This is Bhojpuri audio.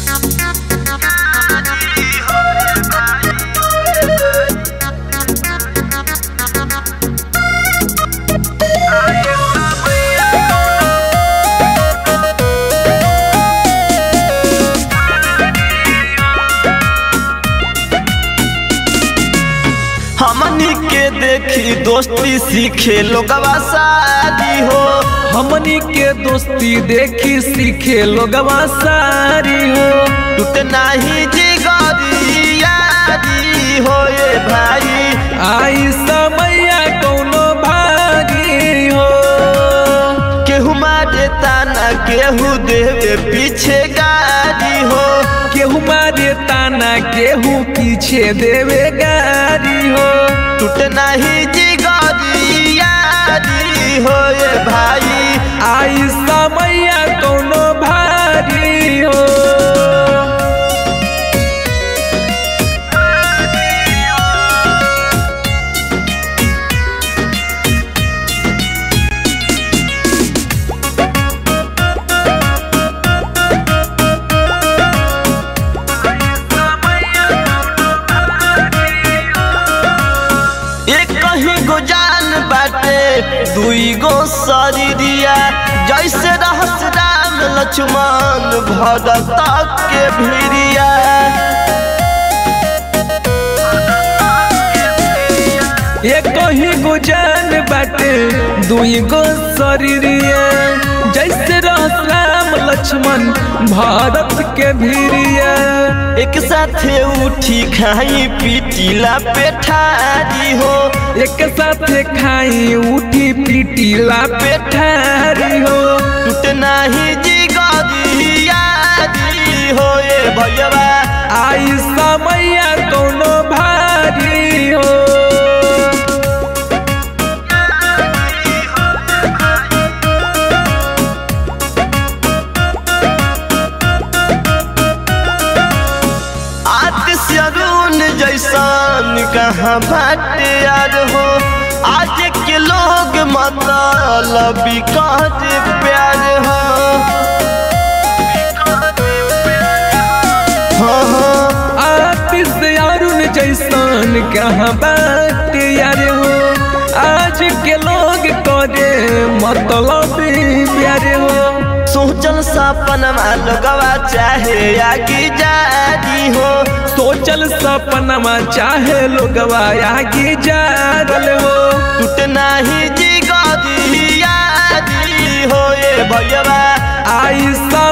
हमनी के देखी दोस्ती सीखे लोगवा शादी हो हमनी के दोस्ती देखी सीखे लोगवा सारी हो टूट नाही जिगरी यारी हो ये भाई आई समैया कौनो भागी हो केहू मारे ताना केहू देवे पीछे गाड़ी हो केहू मारे ताना केहू पीछे देवे गारी हो टूट नाही जिगरी यारी हो ये भाई आई समैया कौनो भारी हो एक कहीं गो जान बाटे दुई गो शरीरिया जैसे रहस राम लक्ष्मण भरत के भिरिया एक ही गुजान बाटे दुई गो शरीरिया जैसे रहस राम लक्ष्मण भारत के भीरिया एक साथे उठी खाई पीटीला पेठारी हो एक साथे खाई उठी पीटीला पेठारी हो टूट नाही जिगरी यारी हो ये भैया आई समैया कौनो भारी हो आतिश अरुण जैसन कहाँ बाटे यार हो आज के लोग मतलब कहत प्यार हो हाँ हाँ आतिश अरुण जैसन कहाँ बात यार हो आज के लोग करे मतलब प्यार हो सोचल सपनमा लोगवा चाहे आगे जादी हो सोचल सपनमा चाहे लोगवा आगे जा रल हो टूट नाही जिगरी यादी हो ये भैया आई सा